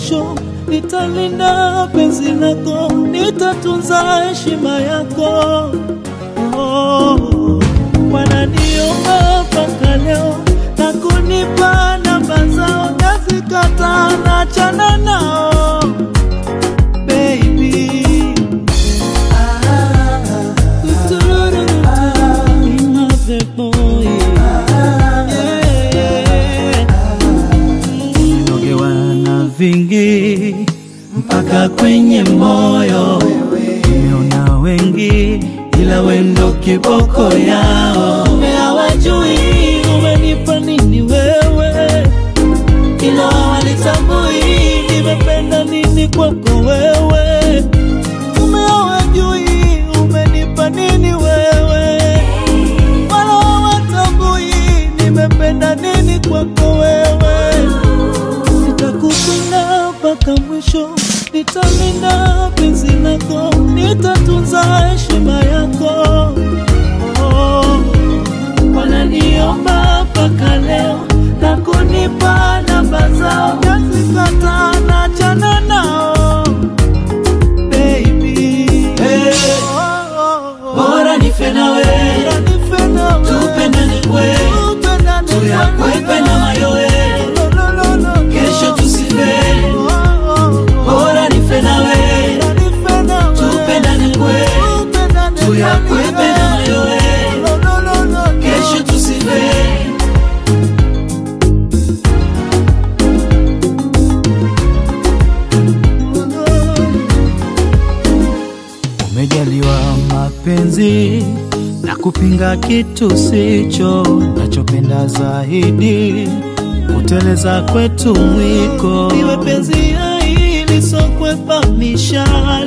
mwisho, nitalinda penzi lako, nitatunza heshima yako. Oh, wananiomba mpaka leo na kunipa namba zao, nazikataa, nachana nao baby. Nogewa na vingi mpaka kwenye moyo, nimeona wengi ila wendo kiboko yao. Hawajui umenipa nini wewe, ila hawalitambui nimependa nini kwako wewe. Ume hawajui umenipa nini wewe, wala hawatambui nimependa nini kwako wewe. Nitakupenda mpaka mwisho, nitalinda penzi lako, nitatunza heshima yako. Oh, wananiomba mpaka leo na kunipa namba zao, nazikataa, nachana nao baby. Oh, oh, oh. Bora nife nawe, Bora nife nawe. tupendane kwe, Tupendane tuyakwepe na mayowe, Lo, lo, lo, lo. kesho tusife. Oh, oh, oh. Bora nife nawe, tupendane kwe, tuyakwepe na mayowe, kesho tusife. Umejaliwa mapenzi na kupinga kitu sicho nachopenda zaidi, kuteleza kwetu mwiko, iwe penzi hili sokwepa mishale